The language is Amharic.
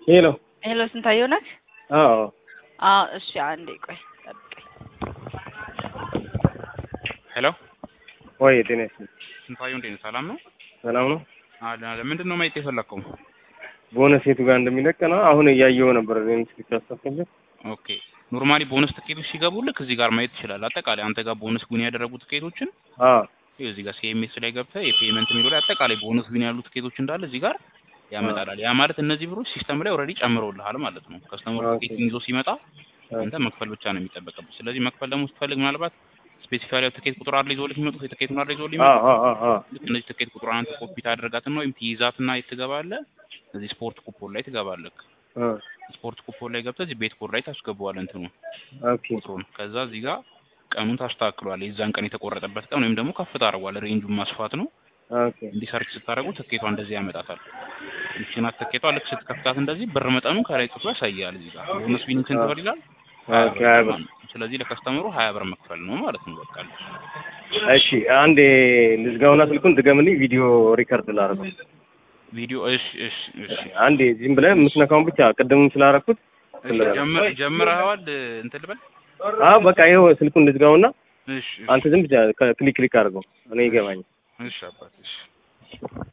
ሄሎ ሄሎ ስንታየው ነህ? አዎ አዎ እሺ፣ አንዴ ቆይ ጠብቀኝ። ሄሎ ወይ ጤና ይስጥልኝ ስንታየው እንዴት ነህ? ሰላም ነው? ሰላም ነው አለ ምንድን ነው ማየት የፈለግከው? ቦነስ የቱ ጋር እንደሚለቅ ነው አሁን እያየሁ ነበር እኔም እስኪ ታስተካክል ኦኬ ኖርማሊ ቦነስ ትኬቶች ሲገቡ ልክ እዚህ ጋር ማየት ትችላለህ። አጠቃላይ አንተ ጋር ቦነስ ዊን ያደረጉ ትኬቶችን አዎ ይኸው እዚህ ጋር ሲኤምኤስ ላይ ገብተህ የፔመንት የሚለው ላይ አጠቃላይ ቦነስ ዊን ያሉ ትኬቶች እንዳለ እዚህ ጋር ያመጣላል። ያ ማለት እነዚህ ብሮች ሲስተም ላይ ኦልሬዲ ጨምረውልሃል ማለት ነው። ከስተመሩ ኦኬ። ትኬቱን ይዞ ሲመጣ አንተ መክፈል ብቻ ነው የሚጠበቅብህ። ስለዚህ መክፈል ደግሞ ስትፈልግ ምናልባት ስፔሲፋይ ትኬት ቁጥር አለ ይዞልህ የሚመጡት የትኬቱን አለ ይዞልህ አዎ የሚመጡት አዎ አዎ ልክ እነዚህ ትኬት ቁጥሯን አንተ ኮፒ ታደርጋትና ወይም ትይዛትና የት ትገባለህ? እዚህ ስፖርት ኩፖን ላይ ትገባለህ። አ ስፖርት ኩፖን ላይ ገብተህ እዚህ ቤት ኮድ ላይ ታስገባዋለህ እንትኑ ኦኬ ቁጥሩን። ከዛ እዚህ ጋር ቀኑን ታስተካክለዋለህ። የዛን ቀን የተቆረጠበት ቀን ወይም ደግሞ ከፍ ታደርገዋለህ። ሬንጁን ማስፋት ነው። ኦኬ እንዲህ ሰርች ስታደርጉ ትኬቷ እንደዚህ ያመጣታል። ይቺን ናት ትኬቷ። ልክ ስትከፍታት እንደዚህ ብር መጠኑ ከላይ ጽፎ ያሳያል። እዚህ ጋር ቦነስ ዊኒንግ ስንት ብር ይላል? ሀያ ኦኬ ብር ሀያ ይላል ብር ማለት ነው። ስለዚህ ለከስተመሩ ሀያ ብር መክፈል ነው ማለት ነው። በቃ እሺ አንዴ ልዝጋውና ስልኩን ድገምልኝ ቪዲዮ ሪከርድ ላደርገው ቪዲዮ እሺ፣ እሺ፣ እሺ፣ አንዴ ዝም ብለህ የምትነካውን ብቻ ቅድም ስላደረኩት እሺ። ጀምር ጀምረኸዋል እንትን ልበል? አዎ በቃ ይኸው ስልኩን ልዝጋውና እሺ፣ እሺ፣ አንተ ዝም ብቻ ክሊክ ክሊክ አድርገው እኔ ይገባኝ እሺ አባት እሺ